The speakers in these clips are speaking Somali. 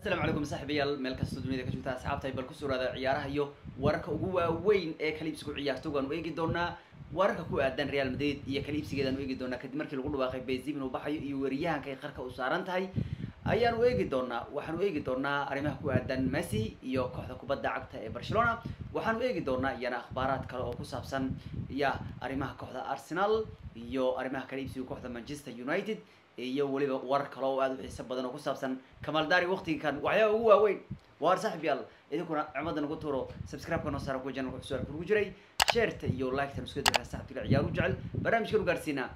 asalaamu calaykum saaxiibayaal meel kastoo dunida ka joogta asxaabtahay bal ku suraada ciyaaraha iyo wararka ugu waaweyn ee kaliibsigu ciyaarto waanu eegi doonaa wararka ku aadan real madrid iyo kaliibsigeedaanu eegi doonaa kadib markii lagu dhawaaqay benzim inuu baxayo iyo weeryahanka ay qarka u saaran tahay ayaanu eegi doonaa waxaanu eegi doonaa arrimaha ku aadan messi iyo kooxda kubadda cagta ee barcelona waxaanu eegi doonaa iyana akhbaaraad kale oo ku saabsan ya arrimaha kooxda arsenal iyo arrimaha kaliibsiga kooxda manchester united iyo weliba warar kale oo aada u xiiso badan oo ku saabsan kamaldari waqtiga kan waxyaaba ugu waaweyn waar saaxib yaal idinkuna cimada nagu tuuro subscribe-ka noo saara kuwa janalka cusub kugu jiray sheerta iyo like-tan isku dira saxabtiga ciyaar u jecel barnaamijkan u gaarsiinaa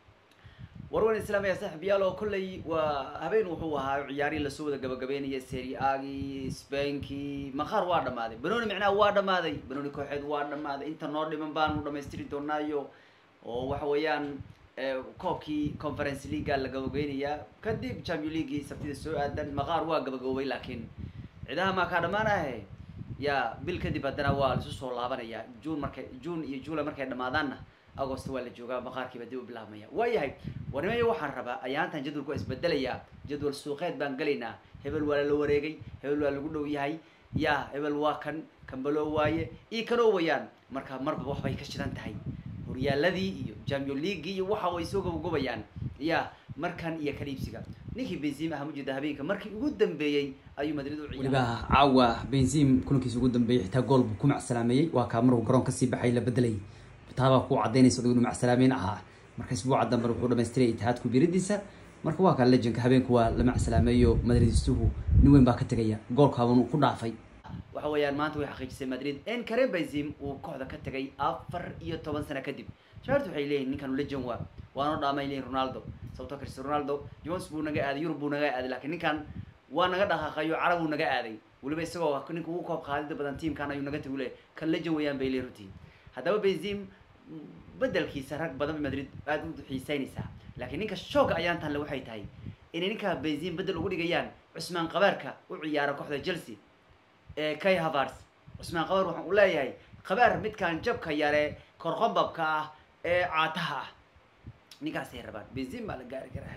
warwan islaamaya saaxib yaal oo kolley waa habeen wuxuu ahaa ciyaarihii lasoo wada gabagabeynaya serie agii spankii maqaar waa dhamaaday banoni micnaha waa dhamaaday banoni kooxeed waa dhamaaday inta noo dhiman baanu dhamaystiri doonaayo oo waxa weeyaan koobkii conference leaga la gabageynayaa kadib champion leaguii sabtida soo aadan maqaar waa gabagaboobay laakiin cidaha maa kaa dhamaanahe ya bil kadib haddana waa laisu soo laabanaya june markay june iyo july markay dhamaadaanna agost waa la joogaa maqaarkiiba dib u bilaabmaya waayahay warnimayo waxaan rabaa ayaantan jadwalku waa isbedelayaa jadwal suuqeed baan gelaynaa hebel waa la wareegay hebel waa lagu dhow yahay ya hebel waa kan kambalo waaye iyo kanoo wayaan marka marba waxbay ka shidan tahay horyaaladii iyo champion leaguii iyo waxa way soo gobogobayaan ya markan iyo kaliibsiga ninkii benzim aha mujida habeenka markii ugu dambeeyey ayuu madrid u weliba caawa benzim kulankiisa ugu dambeeyey xitaa gool buu ku macsalaameeyey waa kaa maruu garoon kasii baxay la bedelay taabaa ku cadaynaysa adigu inuu macsalaameyn ahaa marka isbuuca dambe wuxuu dhamaystiray itihaadku biridiisa marka waa kaa lejanka habeenku waa la macsalaameeyo madridistuhu nin weyn baa ka tegaya goolkaaban ku dhaafay waxa weeyaan maanta way xaqiijisay madrid in karen benzim uu kooxda ka tagay afar iyo toban sano kadib shaartu waxay leeyihin ninkan lejan waa waanoo dhaamay leeyihin ronaldo sababto cristiano ronaldo jones buu naga aaday yurub buu naga aaday lakiin ninkan waa naga dhaqaaqayo carab uu naga aaday weliba isagoo ninka ugu koob qaadida badan tiamkan ayuu naga tagi le kan lejan weeyaan bay leeyihin runtii haddaba benzim bedelkiisa rag badan bay madrid aada u xiiseynaysaa laakiin ninka shooga ayaan tanle waxay tahay inay ninka benzim bedel ugu dhigayaan cusmaan qabaarka u ciyaara kooxda chelsea ee kay havars cusmaan qabaar waxaan u leeyahay qabaar midkan jabka yare korqobabka ah ee caataha ah ninkaasay rabaan benzim baa la gaari karaa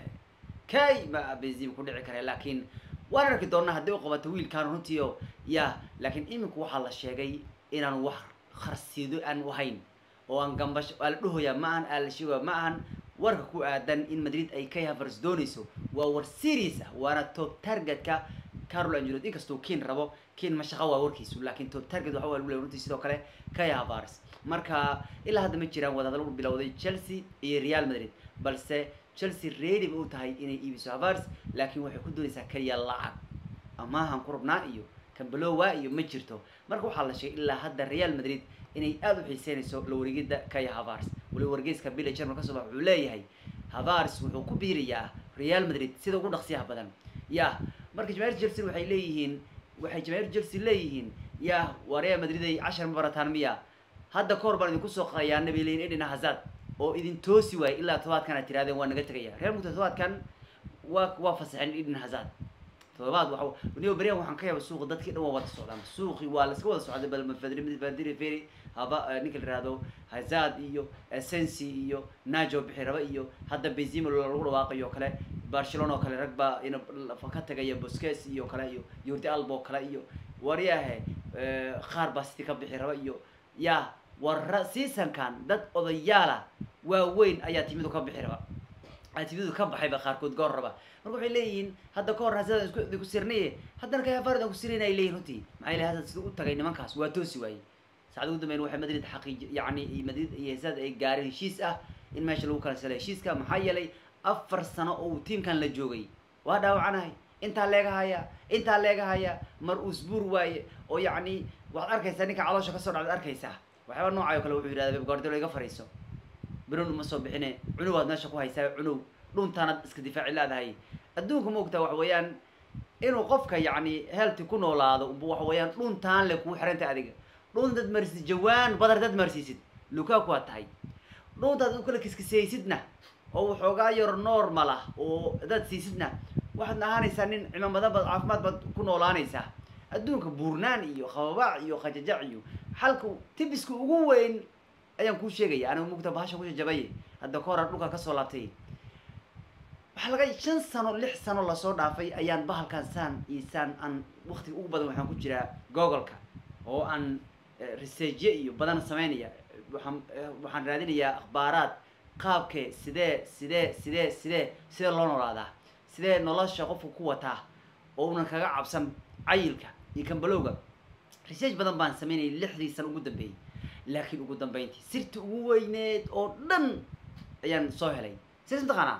kay ma benzim ku dhici kara laakiin waan arki doonaa haddii u qabato wiilkan runtii o ya laakiin iminku waxaa la sheegay inaan wax kharsiido aan ahayn oo aan gambash aa la dhahoyaa ma ahan aa la sheegaya ma ahan warka ku aadan in madrid ay kay havers doonayso waa war serious ah waana top targetka carol angelot inkastuu kin rabo kin mashaqo waa warkiisu laakiin top target waxa waa lagu leey runtii sidoo kale kay havers marka ilaa hadda ma jiraan wadahadal bilowday chelsea iyo real madrid balse chelsea ready ba u tahay inay iibiso havers laakiin waxay ku doonaysaa keliya lacag amaahan ku rabnaa iyo kambalowa iyo ma jirto marka waxaa la sheegay ilaa hadda real madrid inay aada u xiiseynayso la wareegida kay havars waliba wargeyska billa german kasoo bax wuxuu leeyahay havars wuxuu ku biirayaa real madrid sida ugu dhaqsiyaha badan ya marka jamaahir chelsea waxay leeyihiin waxay jamaahir chelsea leeyihiin ya waa real madrid ay cashar ma barataan miya hadda kahor baan idinku soo qadayaana bay leeyihin edina hazard oo idin toosi waayey ilaa todobaadkan aad tirahdeen waa naga tegaya real muddo todobaadkan waa waa fasaxeen edin hazard todobaad wa niyo beryahan waxaan ka yaaba suuqa dadkii dhan waa wada socdaan suuqi waa laska wada socday balmafadri feri haba ninka la yihahdo hazard iyo sensi iyo najo bixi raba iyo hadda benzima lagu dhawaaqayo kale barcelona oo kale rag baa in ka tagaya bosques iyo kale iyo yordi albo kale iyo waryahe qaar baa siti ka bixi raba iyo ya warra seasonkan dad odayaala waaweyn ayaa timidu ka bixi raba timidu ka baxayba qaarkood goor raba marka waxay leeyihiin hadda ka hor hazard isku ku sirnaye haddana kay hafarid aan ku sirnayna ay leeyihin runtii maxaa yeele hazard sida u tagay nimankaas waa toosi waayey saacad ugu dambeyn waxay madrid xaqiij yacni madrid iyo hazard ay gaareen heshiis ah in meesha lagu kala sala heshiiska maxaa yeelay afar sano oo uu tiamkan la joogay waa dhaawacanahay intaa leega haya intaa leega haya mar usbuur waaye oo yacni waxaad arkaysaa ninka caloosha kasoo dhacdaad arkaysaa waxyaaba noocayo kale wuxuu yidhahda beb guardiola iga fariiso biron uma soo bixine cunuw aad meesha ku haysaa cunuw dhuntaanaad iska difaaci leedahay adduunka ma ogtaa waxa weeyaan inuu qofka yacni healthy ku noolaado uba waxa weeyaan dhuntaan le kuu xiranta adiga dhunta dad marsiisid jawaan badar dad marsiisid lukaku waa tahay dhuntaad u kala kiskisaysidna oo waxoogaa yar normal ah oo dad siisidna waxaad ahaanaysaa nin cimaamada bad caafimaad baad ku noolaanaysaa adduunka buurnaan iyo khababaac iyo khajajac iyo xalka tibiska ugu weyn ayaan kuu sheegaya aniga mugta bahasha ku jajabaye hadda ka horan dhulkaa kasoo laabtay waxaa laga shan sano lix sano lasoo dhaafay ayaan bahalkan saan iyo saan aan waktiga ugu badan waxaan ku jiraa googolka oo aan researchye iyo badan sameynaya waxaan waxaan raadinayaa akhbaaraad qaabkee sidee sidee sidee sidee sidee loo noolaadaa sidee nolosha qofka ku wataa oo unan kaga cabsan cayilka iyo kambalowga research badan baan sameynayay lixdii sano ugu dambeeyey laakiin ugu dambeyntii sirta ugu weyneed oo dhan ayaan soo helay sidaas mataqaanaa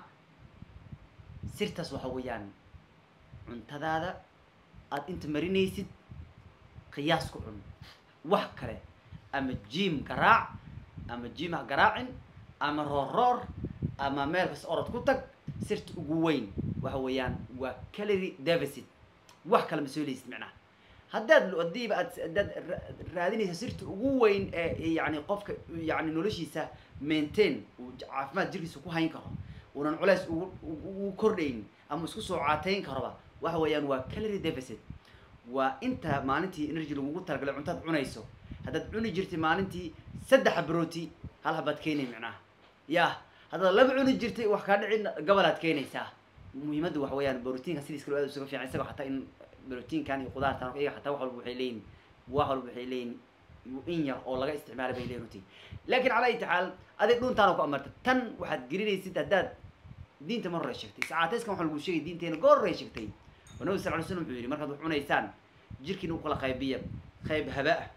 sirtaas waxa weeyaan cuntadaada aada inta marinaysid qiyaas ku cun wax kale ama jim garaac ama jim ha garaacin ama roorroor ama meel kas orod ku tag sirta ugu weyn waxa weeyaan waa calory deficit wax kale ma soo leysid micnaha haddaad hadiiba aad haddaad raadinaysa sirta ugu weyn ee yani qofka yani noloshiisa maintain uu caafimaad jirkiisa ku hayn karo unan culeys ugu ugu kordhayn ama isku soo caateyn karoba waxa weeyaan waa calory deficit waa inta maalintii energy lagugu talagalay cuntaad cunayso haddaad cuni jirtay maalintii saddex broti hal habaad keenay micnaha ya haddaad laba cuni jirtay wax kaa dhicin gabalaad keenaysaa muhiimadda waxa weeyaan brotiinka sidiis kale aad usuga fiican isagoo xataa in brotiinkan iyo qudaartan iyaga xataa wax walba waxay leeyihin wax walba waxay leeyihin in yar oo laga isticmaala bay leeyihin runtii laakiin cala ayi taxaal adig dhuntaana ku amarta tan waxaad gelinaysid haddaad diinta mar hore sheegtay sacaatayskan waxa lagu sheegay diinteena goor hore sheegtay oo nabi sal ly slam wuxuu yidhi markaad wax cunaysaan jirkiina u kala qaybiya qayb haba ah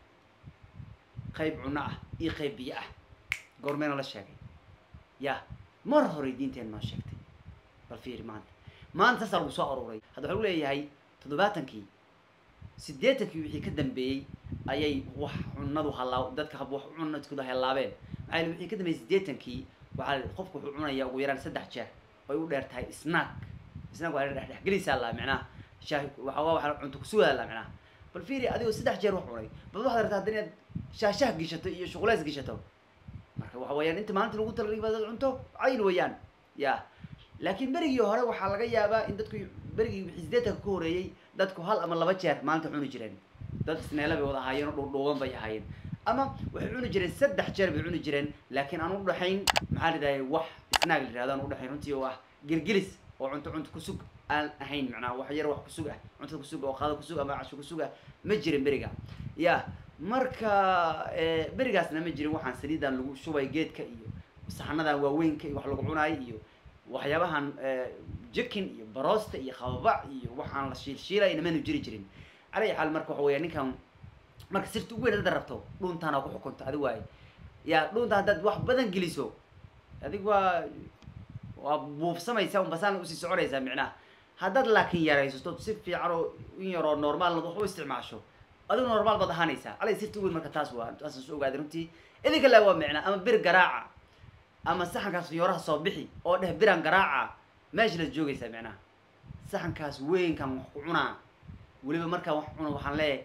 qayb cuno ah iyo qayb biyo ah goormeena la sheegay ya mar hore diinteena noo sheegtay bal fiiri maanta maanta saasaa lagu soo aruuray hadda waxa lagu leeyahay toddobaatankii siddeetankii wixii ka dambeeyey ayay wax cunadu halaa dadka wax cunadkooda halaabeen maxaa yili wixii ka dambeeyey siddeetankii waxaa qofku wuxuu cunaya ugu yaraan saddex jeer ay u dheer tahay snack snack waa dhexdhexgelaysaa la micnaha shaah waxa waa waxa cunto kusugaa la micnaha bal fiiri adigoo saddex jeer wax cunay bal waxaad rabtaa haddana inaad shaashah gishato iyo shuqulays gishato marka waxa weeyaan inta maalinta lagu talagalay baad cunto cayl weeyaan ya laakiin berigii hore waxaa laga yaabaa in dadku berigii wixii sideetanka ka horeeyey dadku hal ama laba jeer maalinta cuni jireen dad isneela bay wada ahaayeen oo dhuudhuuban bay ahaayeen ama waxay cuni jireen saddex jeer bay cuni jireen laakiin aan udhaxayn maxaa lidhahay wax snaag la yihahdo aan udhaxayn runtii oo ah gelgelis oo cunto cunto kusug aan ahayn macnaha wax yar wax kusug ah cuntada kusug oo qaado kusug ama casho kusug ah ma jirin beriga ya marka berigaasna ma jirin waxaan saliidan lagu shubay geedka iyo saxanadan waaweynka iyo wax lagu cunaay iyo waxyaabahan jikin iyo barosta iyo khababac iyo waxaan la shiilshiilayna manu jiri jirin calay xaal marka waxa weya ninkan marka sirta ugu weyn haddaad rabto dhuuntaana ku xukunta adig waaye ya dhuunta haddaad wax badan geliso adig waa waa buufsamaysa un basaan usii soconaysaa micnaha haddaad laakiin yaraysato si fiican oo in yaroo normaalna wax u isticmaasho adigu normaal baad ahaanaysaa calay sirta ugu weyn marka taas waa taasaan soo ogaaday runtii idinka laa waa micnaa ama bir garaaca ama saxankaas fiyooraha soo bixi oo dheh biran garaaca meesha laad joogaysaa micnaha saxankaas weynkan wax ku cunaa weliba markaan wax cuno waxaan leeyahay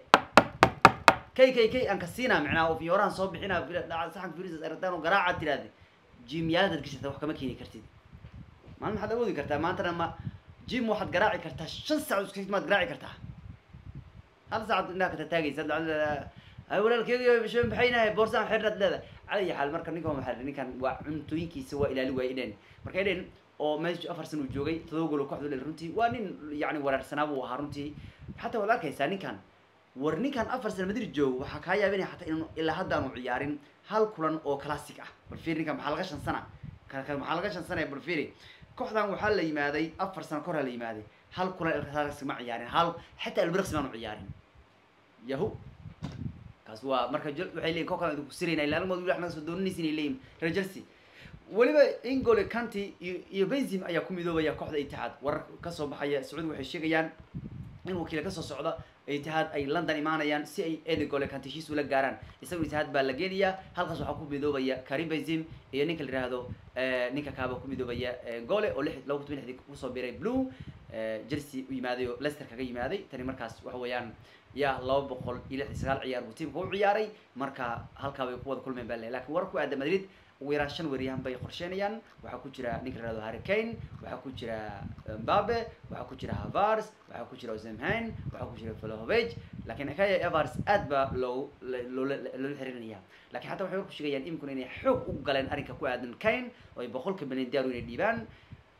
kay kay kay aan ka siinaa micnaha oo fiyoorahan soo bixinaa saxanka firisas arataan oo garaaca tiraahda jimyaaladaad gashata wax kama keeni kartid maalin maxaad awoodi kartaa maantana ma jim waxaad garaaci kartaa shan saac iska maad garaaci kartaa hal saacad indhaha ka tataagaysa ay walaalkeegiyo bisho maxaynahay boorsaan xirnaad leedahay cala iyo xaal marka ninkan waxaa ninkan waa cuntooyinkiisa waa ilaali waaya idhen marka idhen oo meeshu afar san uu joogay todoba golo kooxdu le runtii waa nin yacni waraarsanaa buu ahaa runtii xataa waad arkaysaa ninkan war ninkan afar sana madrid joogo waxaa kaa yaabinaya xataa inuu ilaa haddaanu ciyaarin hal kulan oo classic ah bal fiiri ninkan maxaa laga shan sana maxaa laga shan sanaya bal fiiri kooxdan waxaa la yimaaday afar sano kahor la yimaaday hal kulan elkasi ma ciyaarin hal xataa elbrexi maanu ciyaarin yahu kaas waa marka waxay leyihin ko kale idinku sirayna ila almood wax naga soo dooninaysa inay leeyihin reer chelsea weliba ingole canty iyo iyo benzim ayaa ku midoobaya kooxda itixaad warar kasoo baxaya sacuudi waxay sheegayaan in wakiila kasoo socda itixaad ay london imaanayaan si ay edegole canty heshiis ula gaaraan isagoo itixaad baa la geenayaa halkaas waxaa ku midoobaya karim benzim iyo ninka la yihahdo ninka kaaba ku midoobaya gole oo lix laba kun lixdii kusoo biray blue chelsea u yimaaday oo leicester kaga yimaaday tani markaas waxa weeyaan yaa laba boqol iyo lix iyo sagaal ciyaar buu tiimka u ciyaaray marka halkaa bay ku wada kulmeen baa le lakin war ku aada madrid ugu yaraan shan weeryahan bay qorsheynayaan waxaa ku jira ninka la yihahdo harry kane waxaa ku jira mbabe waxaa ku jira havars waxaa ku jira osemhan waxaa ku jira falohovage lakin kaya evars aad baa loo loola loola xirinaya lakin xataa waxay war ku sheegayaan iminkuna inay xoog u galeen arrinka ku aadan kane oo ay boqolka milyan daaru inay dhiibaan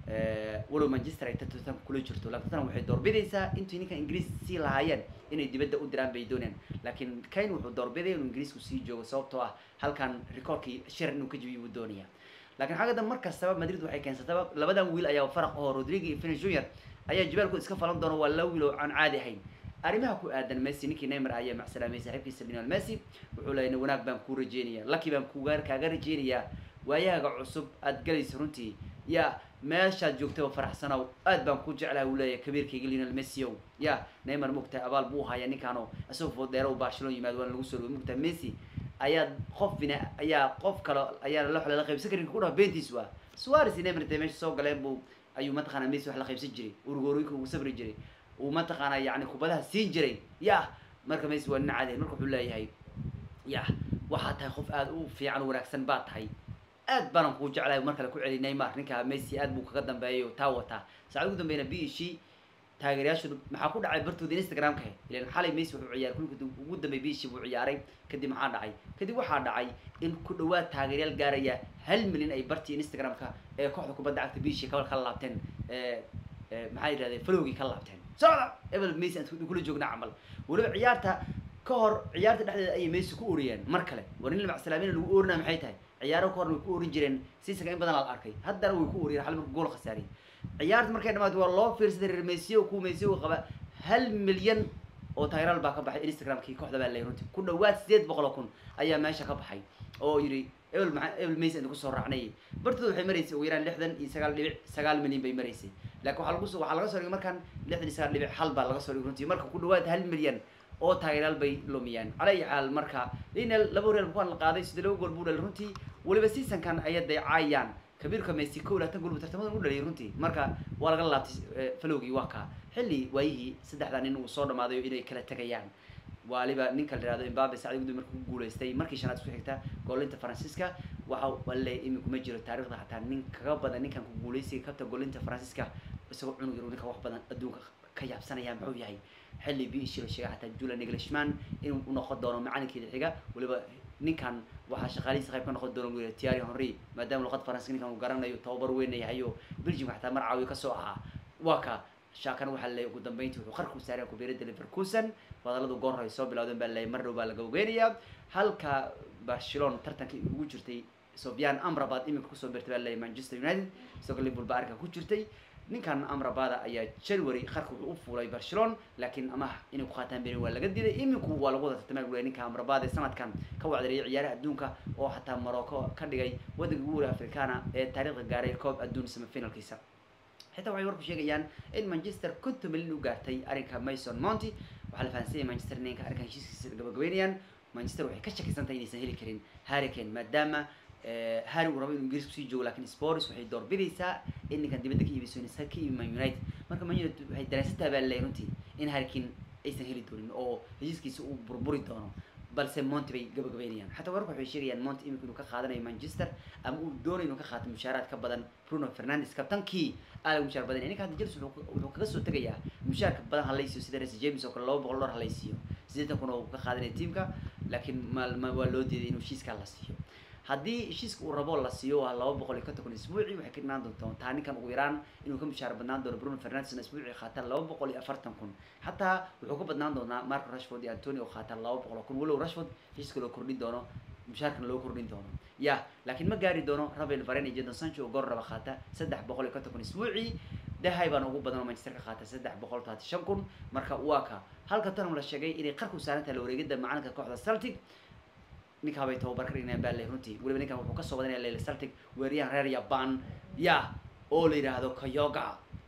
walow manchester ay tottenham kula jirto laakiin tottenham waxay doorbidaysaa intuu ninkan ingiriis sii lahaayeen inay dibadda u diraan bay doonayaan laakiin kane wuxuu doorbidaya inuu ingiriisku sii joogo sababtoo ah halkan recordkii shir inuu ka jabiyo buu doonaya laakiin xagga dambe mar kastaba madrid waxay keensataba labadan wiil ayaa faraq oo rodrigo iyo finish junior ayaa jibaalku iska falan doona waa laba wiil oo aan caadi ahayn arrimaha ku aadan messi ninkii neymar ayaa macsalaamay saaxiibkiisa lionel messi wuxuu leeyahay wanaag baan kuu rajeynaya lucky baan kuga kaaga rajeynayaa waayahaga cusub aad galaysa runtii ya meeshaad joogtaba faraxsanow aad baan ku jeclaha uu leeyahay kabiirkayga lionel messi ow ya neymar mogtahay abaal buu haya ninkaano isagoo foodheero u barcelona yimaado waana lagu soo dhaway mogtahay messi ayaa qof bina ayaa qof kale ayaa la la qaybsan karin ku dhaha beentiis waa suarez iyo neymar intay meesha soo galeen buu ayuu mataqaana messi wax la qaybsan jiray urgoorooyinka ugu safri jiray uu mataqaana yani kubadaha siin jiray ya marka messi waa nin caadi marka wuxuu leeyahay ya waxaad tahay qof aada u fiican o wanaagsan baad tahay aad baanan kuu jeclahay mar kale ku celi neymar ninka messi aad buu kaga dambeeyay taa wataa saacad ugu dambeyna b ishi taageerayaashooda maxaa ku dhacay bartooda instagramka ilan xalay messi wuxuu ciyaaray kulka ugu dambeey b ishi buu ciyaaray kadib maxaa dhacay kadib waxaa dhacay in ku dhawaad taageeryaal gaaraya hal milyan ay bartii instagramka ee kooxda kubadda cagta b ishi kabal kala laabteen maxaa yidhahdeen falowgii kala laabteen socda ebel messi aan kula joogna camal weliba ciyaarta ka hor ciyaarta dhexdeeda ayay messi ku oriyeen mar kale war nin macsalaamina lagu orinaa maxay tahay ciyaaro ka horna way ku orin jireen siisaka in badan la arkay haddana way ku oriyeen hal marka gool khasaariyay ciyaarta markay dhamaatay waa loo fiirsaday reer messi ku messi qaba hal milyan oo taageeraal baa ka baxay instagramkii kooxda baa leeyahay runtii ku dhawaad sideed boqol oo kun ayaa meesha ka baxay oo yidhi ebel maa ebel messi inta kusoo raacnay bartooda waxay maraysay ugu yaraan lixdan iyo sagaal dhibic sagaal milyan bay maraysay laakiin waxaa lagu soo waxaa laga soo dhigay markaan lixdan iyo sagaal dhibic hal baa laga soo dhigay runtii marka ku dhawaad hal milyan oo taageeraal bay lumiyaan cala ayi xaal marka linel laba horeel bukaan la qaaday sidii laba gool buu dhalay runtii weliba seasonkan ayay daycaayaan kabiirka messi kow laatan gool buu tartamadan u dhaliyay runtii marka waa laga laabtay falowgii waa kaa xilli waayihii saddexdaa nin uu soo dhamaaday inay kala tegayaan waliba ninka la yihahdo imbabe sacdi gudub markuu ku guulaystay markii shanaad isku xigta goolinta faransiiska waxa wale iminku ma jiro taarikhda hataa nin kaga badan ninkan ku guulaysiga kabta goolinta faransiiska isagoo cunug yar ninka wax badan adduunka ka yaabsanaya muxuu yahay xilli b ishi la sheegay xataa julian englishman inuu unoqon doono macalinkeeda xiga weliba ninkan waxaa shaqaalihiisa qayb ka noqon doona wiil tiari henry maadaama luqad faransiska ninkan uu garanayo tababar weyn yahay oo belgiumka xataa mar caawiyo kasoo ahaa waa ka shaakan waxaa leeyahy ugu dambeyntii wuxuu qarku saaraya kubiirada leverkusen wadalladu goor hore soo bilowdeen baa leeyahy mar dhow baa laga ogeynayaa halka barcelona tartankii ugu jirtay sofian amrabat iminka kusoo birtay baa leeyahy manchester united isagoo liverpool baa arrinka ku jirtay ninkan amrabada ayaa january qarka wuxuu u fuulay barcelona laakiin amaah inay ku qaataan beri waa laga diiday iminku waa lagu wada tartamay gulay ninka amrabada ee sanadkan ka wacdariyay ciyaaraha adduunka oo xataa morocco ka dhigay waddanka ugu wara africana ee taariikhda gaaray koob adduun semifinalkiisa xitaa waxay warku sheegayaan in manchester konton milyan u gaartay arrinka mason monty waxaa la fahansanyay manchester ninka arrinkan heshiiskiisa gabagabeynayaan manchester waxay ka shakisan tahay inaysan heli karin harricane maadaama harry uu rabo inuu ingiriis kusii joogo lakin sports waxay doorbidaysaa in ninkan dibadda ka iibiso insa ka iibi man united marka man united waxay dareensantaha baa leeyahay runtii in harricane aysan heli doonin oo heshiiskiisa uu burburi doono balse monty bay gabagabeynayaan xataa wararka waxay sheegayaan monty imika inuu ka qaadanayo manchester ama uu doonayo inuu ka qaato mushaaraad ka badan bruno fernandes kabtankii aad lagu mushaar badanaya ninka hadda jels wuxuu kaga soo tegayaa mushaarka badan halaysiyo sida rese james oo kale laba boqol dhor halaysiiyo siddeetan kun oo uu ka qaadanaya tiamka laakiin ma waa loo diiday inuu heshiiskaa la siiyo haddii heshiiska uu rabo la siiyo waa laba boqol iyo konton kun isbuuci waxay ka dhinaan doontaa ninkan ugu yaraan inuu ka mushaar badnaan doono bruno fernandesna isbuuci qaataan laba boqol iyo afartan kun xataa wuxuu ka badnaan doonaa marco rashford iyo antony oo qaataan laba boqol oo kun walow rashford heshiiska loo kordhin doono mushaarkana loo kordhin doono ya laakiin ma gaari doono rafael varen iyo jadon sancho oo goor raba qaata saddex boqol iyo konton kun isbuuci dahay baana ugu badan oo manchester ka qaata saddex boqol todobaatan shan kun marka waa ka halka tanam la sheegay inay qarku saaran tahay la wareegida macalinka kooxda celtic ninkaa bay tababar ka dhignayaan baa le runtii weliba ninkan wuxuu kasoo wadanaya lele celtic weeryahan reer yaban ya oo la yidhaahdo kayoga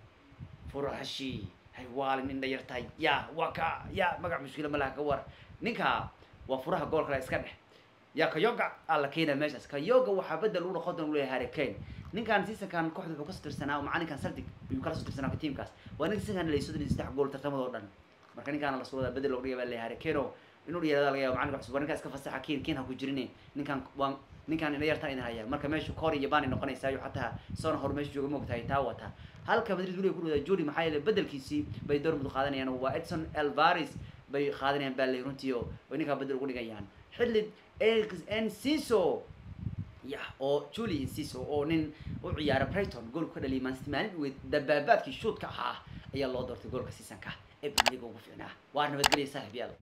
furahashi hay waalin indha yartahay ya waa ka ya magac mushkila ma laha ka war ninka waa furaha gool kale iska dhex ya kayoga aa la keenaya meeshaas kayoga waxaa bedel lagu noqon doona leeyahay harry kane ninkan seasonkan kooxda wuxuu kasoo tirsanaa macalinkan celtic ayuu kala soo tirsanaa tiamkaas waa ninka seasonkan lay soddon iyo saddex gool tartamadoo dhan marka ninkaana lasoo wadaa bedel looga dhigay baa leeyahay harry kane oo inuu dhiyarada laga yaabo macalinka cusub waa ninkaas ka fasaxa kiin kiin ha ku jirine ninkan waa ninkan ina yartaan idin haya marka meeshu kor iyo bani noqonaysaayo xataa soona hor meesha jooga moogtahay taa wata halka madrid weliga ku dhawdaa jori maxaa yeele bedelkiisii bay dormud qaadanayaan waa edson alvares bay qaadanayaan baa lay runtii oo ay ninkaa bedel ugu dhigayaan xilli enciso ya oo julie inciso oo nin u ciyaara brighton goolku ka dhaliyay mancity maalin dhaweyd dabaabaadkii shuudka ahaa ayaa loo doortay goolka seasonka ee premier league ugu fiicnaa waa nabadgelya saaxiib yaal